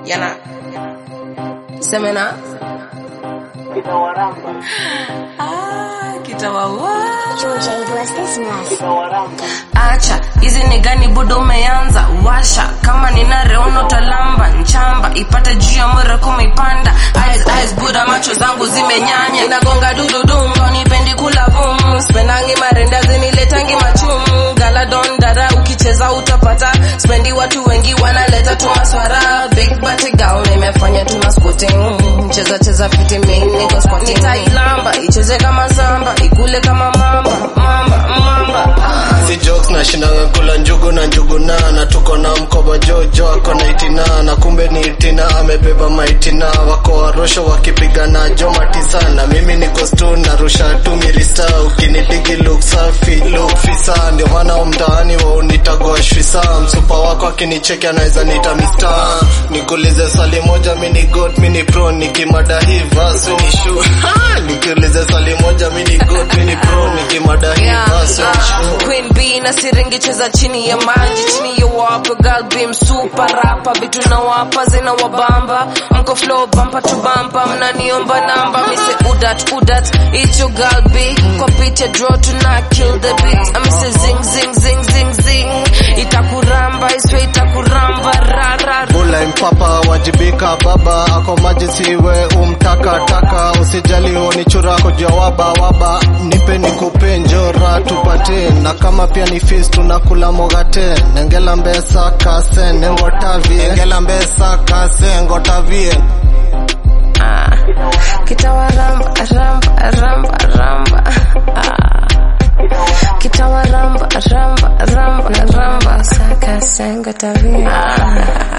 yana semena ah, kitawawa Georgia, what's this mess? acha hizi ni gani budo umeanza washa kama nina reono talamba nchamba ipate juu ya mwere kumeipanda eyes, eyes, buda macho zangu zimenyanya inagonga dududungo nipendi kula vum spendangi marendazi niletangi machumu galadon dara ukicheza utapata spendi watu wengi wanaleta tu maswara big bati gown imefanya tu masquatting cheza cheza fiti mimi niko squatting nitailamba icheze kama samba ikule kama mamba mamba mamba ah. si jokes na shinanga kula njugu na njugu na na tuko na mkoba jojo ako na itina na kumbe ni itina amebeba maitina wako warosho wakipigana joma tisa na mimi niko stu narusha tu mirista ukinidigi look safi look fisa ndio maana mtaani waunitagwa shwisa msupa wako akinicheki anaweza nita mista nikuulize swali moja mini god mini pro nikimada hii vasu ni shu nikuulize swali moja mini god mini pro nikimada hii Yeah, vasu ni ah, shu Queen B na siringi cheza chini ya maji chini ya wapa girl beam super rapa vitu na wapa zina wabamba mko flow bumper to bumper mnaniomba namba mise udat udat it's your girl B kwa beat ya draw tuna kill the beat I mise zing zing zing zing zing itakuramba iswe itakuramba ra ra ra. Bula mpapa wajibika baba ako maji siwe umtaka taka usijali unichura kujua waba waba nipe nikupe njora tupate na kama pia ni fees tunakula mogate nengela mbesa kase nengotavie nengela mbesa kase ngotavie Ah, kitawaramba ramba ramba ramba ah. kitawaramba ramba ramba ramba saka sengo tabia